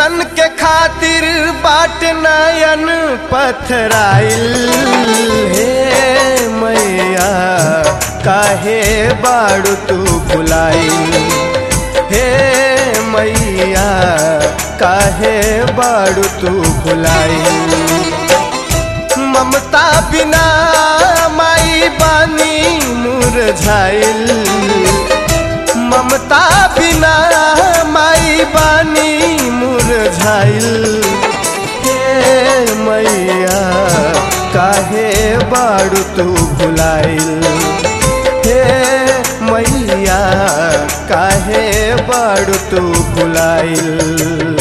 दर्शन के खातिर बाट नयन पथराइल हे मैया काहे बाड़ू तू भुलाइल हे मैया काहे बाड़ू तू भुलाइल ममता बिना माई बानी मुरझाइल ममता बिना माई बानी मुरझाइल हे मैया काहे बाड़ू तू भुलाइल हे मैया काहे बाड़ू तू भुलाइल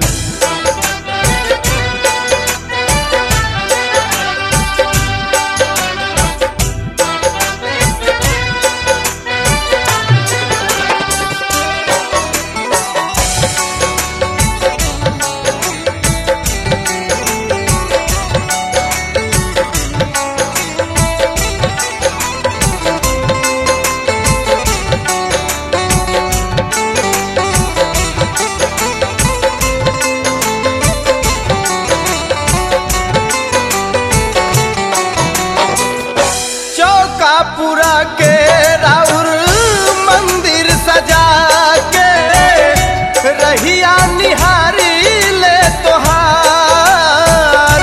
चौका पूरा के राउर मंदिर सजा के रहिया निहारी ले तोहार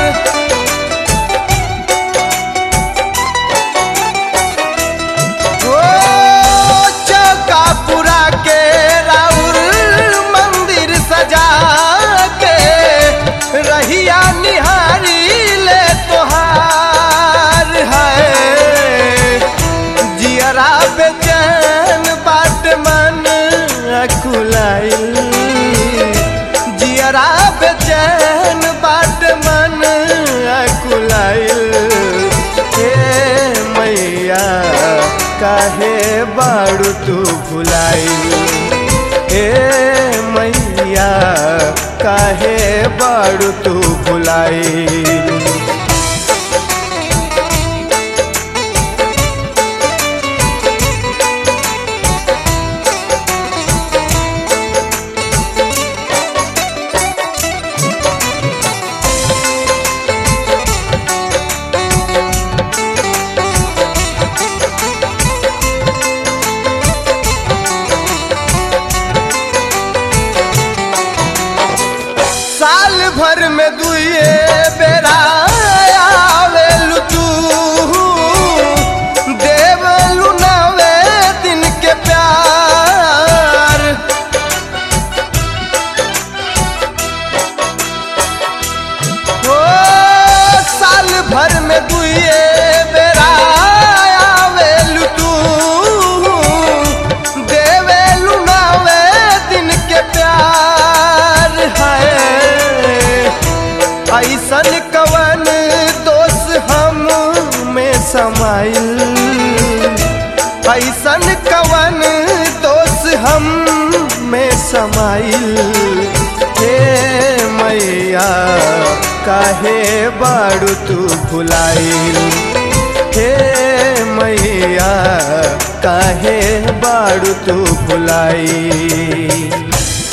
ओ चौका पूरा के राउर मंदिर सजा के रहिया निहारी ले तोहार है जियरा बेचैन बाट मन अकुलाइल जियरा बेचैन बाट मन अकुलाइल हे मैया काहे बाड़ू तू भुलाइल हे मैया काहे बाड़ू तू भुलाइल साल भर में दुए बेरा आवेलु तू देवलु नवे दिन के प्यार ओ साल भर में दुए बेरा आवेलु तू देवेलु नवे दिन के प्यार है ऐसन कवन दोष हम में समाइल ऐसन कवन दोष हम में समाइल हे मैया काहे बाड़ू तू भुलाइल हे मैया काहे बाड़ू तू भुलाइल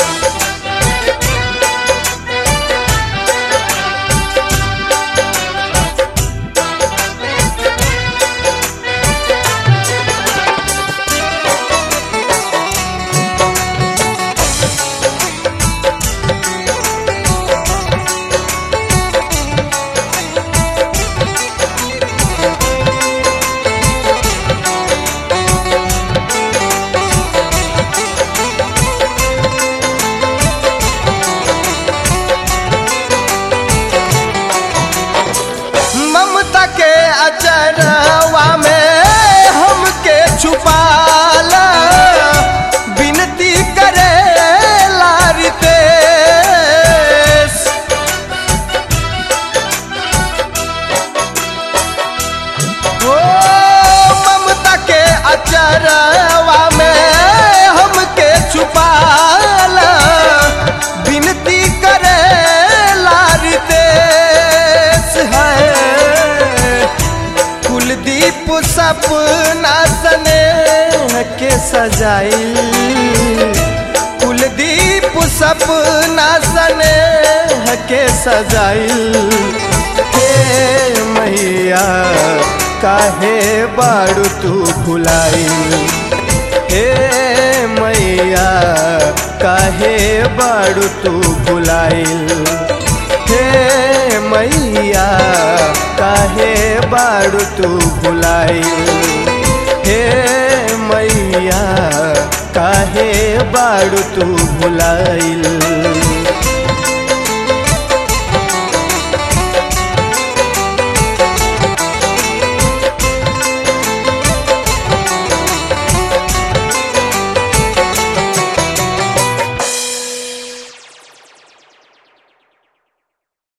ममता के अचरवा में हमके छुपाला विनती करे लारितेश ओ ममता के अचरवा में हमके छुपाला विनती करे लारितेश है कुलदीप सपना सने के सजाइल कुलदीप सपना सने के सजाइल हे मैया काहे बाड़ू तू भुलाइल हे मैया काहे बाड़ू तू भुलाइल हे मैया काहे बाड़ू तू भुलाइल हे मैया काहे बाड़ू तू भुलाइल